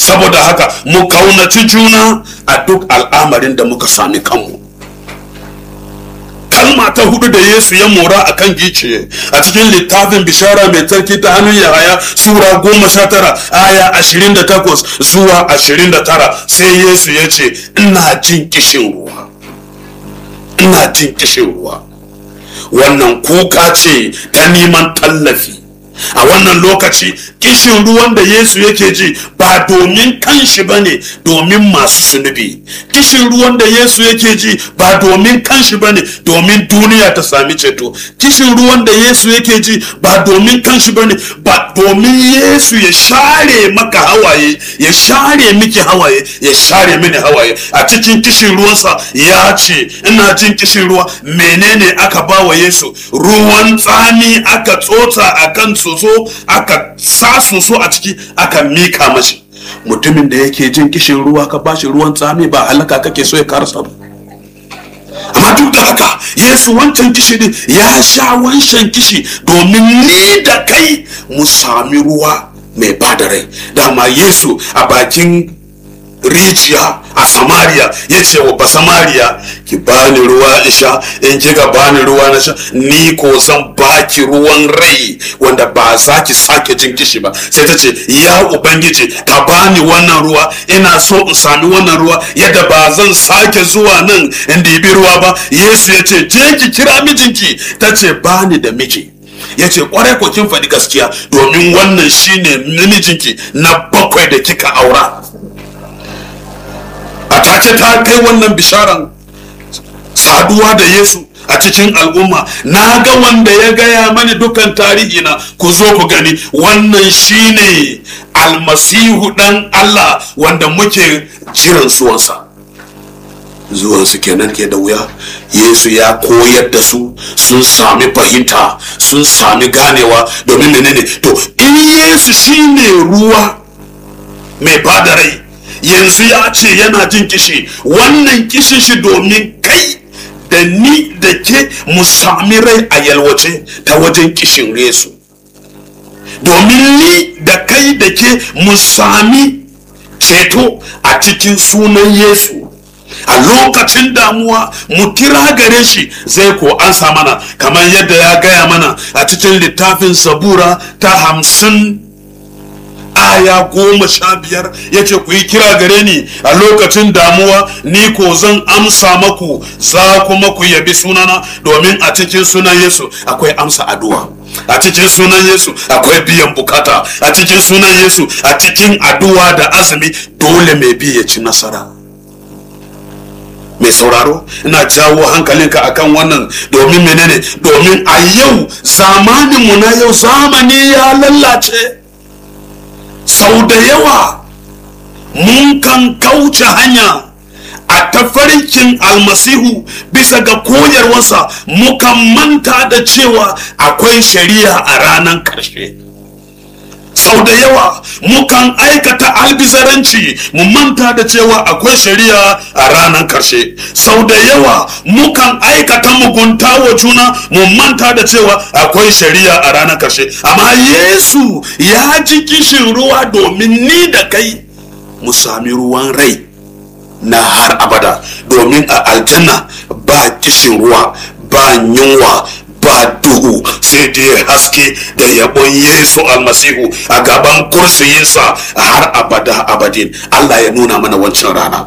saboda haka mu kaunaci juna a duk al'amarin da muka sami kanmu kalma ta hudu da yesu ya mora a kan giciye a cikin littafin bishara mai tsarki ta hannun yahaya sura goma sha tara aya ashirin da takwas zuwa ashirin da tara sai yesu ya ce ina jin kishin ruwa ina jin kishin ruwa wannan kuka ce ta neman tallafi a wannan lokaci kishin ruwan da yesu yake ji ba domin kanshi ba ne domin masu sunubi kishin ruwan da yesu yake ji ba domin kanshi ba ne domin duniya ta sami ceto kishin ruwan da yesu yake ji ba domin kanshi ba ne ba domin yesu ya share maka hawaye ya share miki hawaye ya share mini hawaye a cikin kishin ruwansa ya ce ina jin kishin ruwa menene aka ba wa yesu ruwan tsami aka tsotsa a kan soso aka sa soso a ciki aka mika mashi mutumin da yake jin kishin ruwa ka bashi ruwan tsami ba halaka kake so ya karasa ba amma duk da haka yesu wancan kishi din ya sha wancan kishi domin ni da kai mu sami ruwa mai bada rai dama yesu a bakin rijiya a samariya ya ce wa ba samariya ki bani ruwa in sha in kika bani ruwa na sha ni ko zan baki ruwan rai wanda ba za ki sake jin kishi ba sai ta ce ya ubangiji ka bani wannan ruwa ina so in sami wannan ruwa yadda ba zan sake zuwa nan in dibi ruwa ba yesu ya ce je ki kira mijinki ta ce bani da miji ya ce kwarai ko kin faɗi gaskiya domin wannan shine namijinki na bakwai da kika aura a take ta kai wannan bisharan saduwa da yesu a cikin al'umma na ga wanda ya gaya mani dukan tarihi na ku zo ku gani wannan shine almasihu dan allah wanda muke jiran zuwansa zuwansu kenan ke da wuya yesu ya koyar da su sun sami fahimta sun sami ganewa domin menene to in yesu shine ruwa mai bada rai yanzu ya ce yana jin kishi wannan kishin shi domin kai da ni da ke mu sami rai a yalwace ta wajen kishin yesu domin ni da kai da ke mu sami ceto a cikin sunan yesu a lokacin damuwa mu kira gare shi zai ko ansa mana kamar yadda ya gaya mana a cikin littafin sabura ta hamsin aya goma sha biyar ya ce ku yi kira gare ni a lokacin damuwa ni ko zan amsa maku za kuma ku yabi sunana domin a cikin sunan yesu akwai amsa addu'a a cikin sunan yesu akwai biyan bukata a cikin sunan yesu a cikin addu'a da azumi dole mai bi ya ci nasara mai sauraro ina jawo hankalinka akan wannan domin menene domin a yau zamaninmu na yau zamani ya lallace sau da yawa mun kan kauce hanya a tafarkin almasihu bisa ga koyarwarsa mukan manta da cewa akwai shari'a a ranar karshe sau da yawa mukan aikata albizaranci mu manta da cewa akwai shari'a a ranar karshe sau da yawa mukan aikata mugunta wa juna mu manta da cewa akwai shari'a a ranar karshe amma yesu ya ji kishin ruwa domin ni da kai mu sami ruwan rai na har abada domin a aljanna ba kishin ruwa ba yunwa ba duhu sai dai haske da yabon yesu almasihu a gaban kursiyinsa har abada abadin allah ya nuna mana wancan rana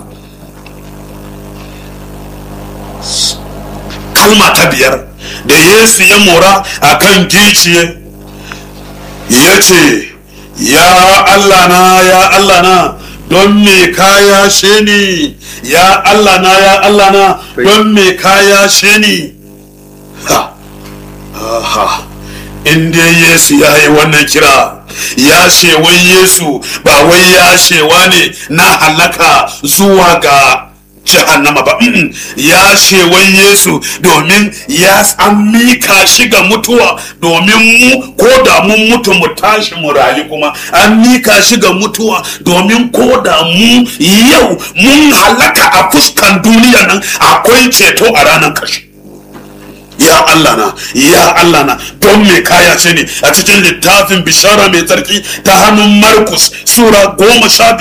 kalma ta biyar da yesu ya mora a kan giciye ya ce ya allah na ya allah na don me kaya she ni ya allah na ya allah na don me kaya she ni ha aha in dai yesu ya yi wannan kira ya shewan yesu ba wai ya shewa ne na halaka zuwa ga jahannama ba ya shewan yesu domin ya an mika shi ga mutuwa domin mu ko da mun mutu mu tashi mu rayu kuma an mika shi ga mutuwa domin ko da mu yau mun halaka a fuskan duniya nan akwai ceto a ranar karshe ya Allah na ya Allah na don me kaya ce ne a cikin littafin bishara mai tsarki ta hannun Markus sura goma sha